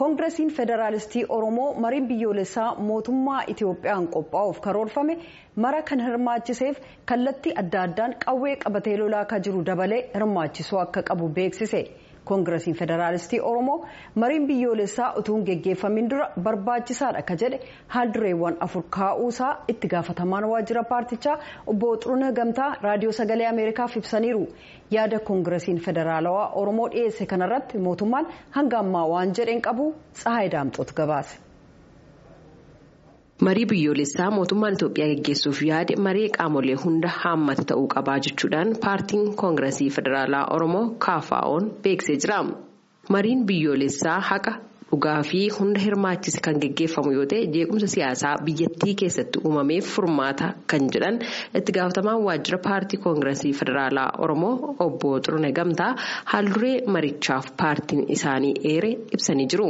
koongiresiin federaalistii oromoo mariin biyyoolessaa mootummaa itiyoophiyaan qophaa'uuf karoorfame mara kan hirmaachiseef kallattii adda addaan qawwee qabatee lolaa akka jiru dabalee hirmaachisuu akka qabu beeksise koongiresiin federaalistii oromoo mariin biyyoolessaa utuu hin geggeeffamin dura barbaachisaadha akka jedhe haaldureewwan afur kaa'uusaa itti gaafatamaan waajjira paartichaa obbo Xurunee Gamtaa raadiyoo sagalee ameerikaaf ibsaniiru yaada koongiresiin federaalawaa oromoo dhiyeesse kanarratti mootummaan hanga ammaa waan jedheen qabu tsahaay daamxoot gabaase. marii biyyoolessaa mootummaan itoophiyaa geggeessuuf yaade marii qaamolee hunda haammata ta'uu qabaa jechuudhaan paartiin koongiresii federaalaa oromoo kaafaa'oon beeksisee jira mariin biyyoolessaa haqa dhugaa fi hunda hirmaachise kan geggeeffamu yoo ta'e jeequmsa siyaasaa biyyattii keessatti uumameef furmaata kan jedhan itti gaafatamaan waajjira paartii koongiresii federaalaa oromoo obbo xurune gamtaa haalduree marichaaf paartiin isaanii eere ibsanii jiru.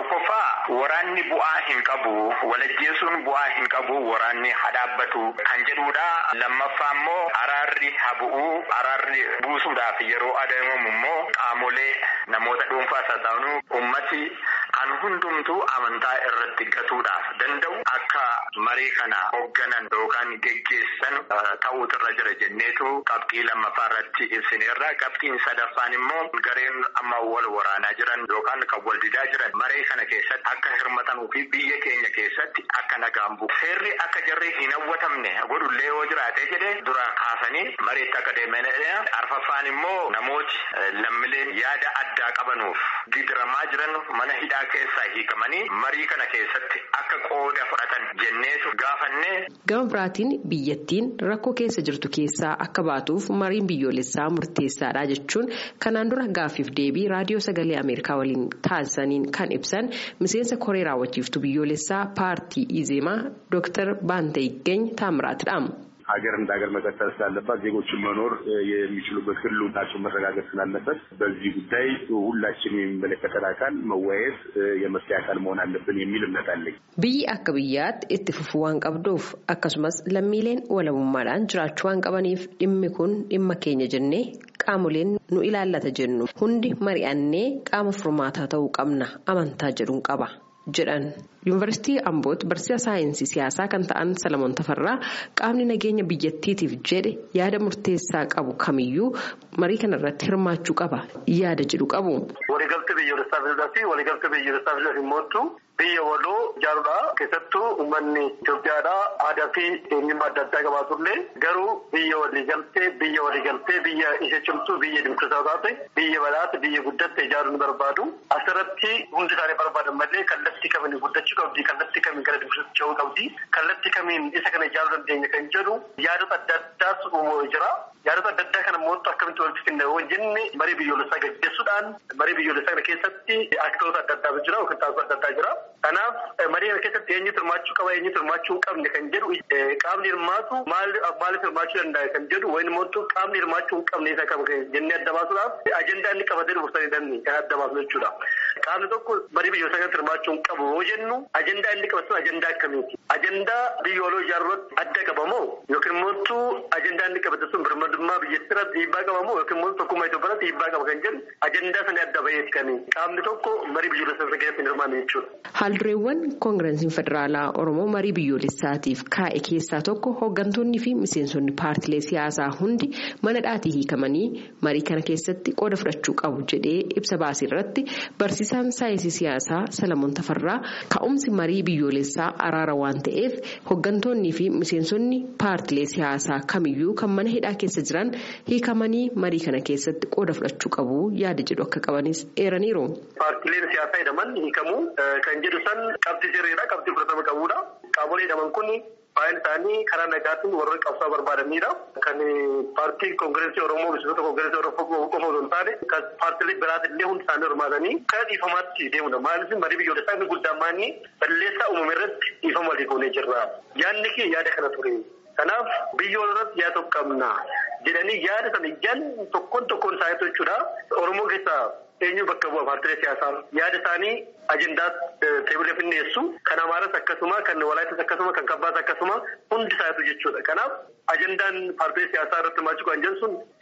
Waraanni bu'aa hin qabu walajjeesuun bu'aa hin qabu waraanni haa dhaabbatu kan jedhudha. Lammaffaa immoo araarri haa bu'uu araarri buusuudhaaf yeroo adeemamu immoo qaamolee namoota dhuunfaa sassaabanuu ummati kan hundumtuu amantaa irratti gatuudhaaf danda'u akka marii kana hoogganan yookaan geggeessan ta'uutu irra jira jenneetu qabxii lammaffaa irratti ibsineerra. Qabxiin sadaffaan immoo gareen amma wal waraanaa jiran yookaan kan wal didaa jiran maree kana keessatti akka hirmatanuu fi biyya keenya keessatti akka nagaan bu'u. Seerri akka jarri hin hawwatamne godhullee yoo jiraate jedhe dura kaasanii mareetti akka deemanidha. Arfaffaan immoo namooti lammileen yaada addaa qabanuuf gidiramaa jiran mana hidhaa keessaa hiikamanii marii kana keessatti akka qooda fudhatan jenneetu gaafanne. Gama biraatiin biyyattiin rakkoo keessa jirtu keessaa akka baatuuf mariin biyyoolessaa murteessaadha jechuun kanaan dura gaaffiif deebii raadiyoo sagalee Ameerikaa waliin taasisaniin kan ibsan miseensa koree raawwachiiftu biyyoolessaa paartii ኢዜማ ዶክተር ባንተ ይገኝ ታምራትዳ ሀገር እንደ ሀገር መቀጠል ስላለባት ዜጎችን መኖር የሚችሉበት ህልውናቸው መረጋገጥ ስላለበት በዚህ ጉዳይ ሁላችን የሚመለከተን አካል መወያየት የመፍትሄ አካል መሆን አለብን የሚል እምነት አለኝ። biyyi akka biyyaatti itti fufuu waan qabduuf akkasumas lammiileen walabummaadhaan jiraachuu waan qabaniif dhimmi kun dhimma keenya jennee qaamoleen nu ilaallata jennu hundi mari'annee qaama furmaataa ta'uu qabna amantaa jedhuun qaba jedhan. yuunivarsiitii ambootti barsiisaa saayinsii siyaasaa kan ta'an salamoon tafarraa qaamni nageenya biyyattiitiif jedhe yaada murteessaa qabu kamiyyuu marii kanarratti hirmaachuu qaba yaada jedhu qabu. waliigaltee biyyoolessaa fiduudhaa fi waliigaltee biyyoolessaa fiduudhaaf immoo biyya waloo ijaaruudha keessattuu uummanni Itoophiyaadhaa aadaa fi eenyummaa adda addaa qabaatullee garuu biyya waliigaltee biyya waliigaltee biyya isa cimtuu biyya dimokiraataa taate biyya badhaate biyya guddatte ijaaruu ni barbaadu asirratti hundi isaanii barbaadan malee kallattii kamiin guddachuu qabdi kallattii kamiin gara dimokiraatti ce'uu qabdi kallattii kamiin isa kana ijaaruu dandeenya kan jedhu yaadota adda addaas uumamee jira. yaadota adda addaa kana mootu akkamitti walitti finna yoo jenne marii biyyoolessaa gaggeessuudhaan marii biyyoolessaa kana keessatti aktoota adda addaa jira yookiin taasisa adda addaa jira. Kanaaf marii kana keessatti eenyutu hirmaachuu qaba eenyutu hirmaachuu hin qabne kan jedhu qaamni hirmaatu maaliif hirmaachuu danda'a kan jedhu wayin mootu qaamni hirmaachuu hin qabne isa qaba jennee adda baasuudhaaf ajandaa inni qabatee dhufursanii danni kan adda baasu jechuudha. Qaamni tokko marii biyyoolessaa kanatti hirmaachuu hin qabu yoo jennu ajandaa inni qabatu ajandaa akkamiiti? Ajandaa biyya waloo ijaaruurratti adda qabamoo yookiin mootu ajandaa inni qabate sun birmadummaa biyyattii irratti dhiibbaa qabamoo yookiin immoo tokkummaa Itoophiyaatti dhiibbaa qaba kan jedhu ajandaa sana adda baheeti kan qaamni tokko marii biyyoolessaa keessatti hin hirmaanne jechuudha. Haaldureewwan koongirensiin federaalaa Oromoo marii biyyoolessaatiif kaa'e keessaa tokko hooggantoonni fi miseensonni paartilee siyaasaa hundi mana dhaatii hiikamanii marii kana keessatti qooda fudhachuu qabu jedhee ibsa baasee irratti barsiisaan saayinsii siyaasaa Salamoon Tafarraa ka'umsi marii biyyoolessaa araara waan ta'eef hooggantoonnii fi miseensonni paartilee siyaasaa kamiyyuu kan mana hidhaa keessa jiran hiikamanii marii kana keessatti qooda fudhachuu qabu yaada jedhu akka qabanis eeraniiru. Paartileen siyaasaa jedhaman hiikamuu kan jedhu san qabxii sirriidha qabxii fudhatama qabuudha. Qaamolee jedhaman kun baay'een isaanii karaa nagaatiin warra qabsaa barbaadanidha. Kan paartii koongireesii Oromoo miseensota koongireesii Oromoo qofa osoo hin taane kan paartilee biraatillee hundi isaanii hirmaatanii kan dhiifamaatti deemudha. Maaliif marii biyyoolessaa inni guddaan maanii balleessaa uumame irratti dhiifama walii goonee jirra. Yaadni kee yaada kana ture. Kanaaf biyya walirratti yaada tokko qabna jedhanii yaada sana ijaan tokkoon tokkoon isaanii jechuudha. Oromoo keessaa eenyu bakka bu'a paartilee siyaasaa yaada isaanii ajandaa teebila finneessu kan amaaras akkasuma kan walaayittas akkasuma kan kabbaas akkasuma hundi isaatu jechuudha. Kanaaf ajandaan paartilee siyaasaa irratti hirmaachuu kan jedhu sun isa qabxii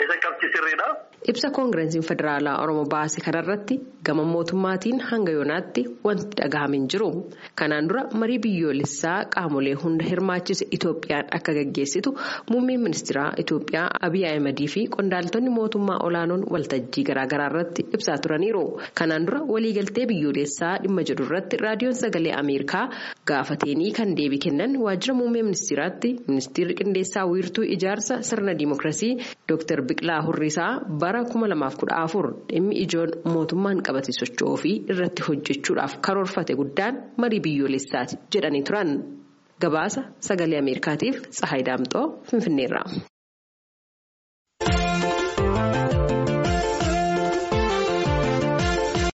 sirriidha. Ibsa koongireesiin federaalaa Oromoo baase kanarratti gama mootummaatiin hanga yoonaatti wanti dhagahame hin jiru. Kanaan dura marii biyyoolessaa qaamolee hunda hirmaachise Itoophiyaan akka gaggeessitu muummeen ministeeraa Itoophiyaa Abiy Ahimadii fi qondaaltonni mootummaa olaanoon waltajjii garaagaraa irratti ibsaa turaniiru. Kanaan dura waliigaltee biyyoolessaa dhimma jedhu irratti raadiyoon sagalee Ameerikaa gaafateenii kan deebii kennan waajjira muummee ministeeraatti ministeerri qindeessaa wiirtuu ijaarsa sirna dimookiraasii Dr. Biqilaa Hurrisaa bara 2014 dhimmi ijoon mootummaan qabatee socho'uu fi irratti hojjechuudhaaf karoorfate guddaan marii biyyoolessaati jedhanii turan. Gabaasa sagalee Ameerikaatiif Tsahaay Daamxoo Finfinneerraa.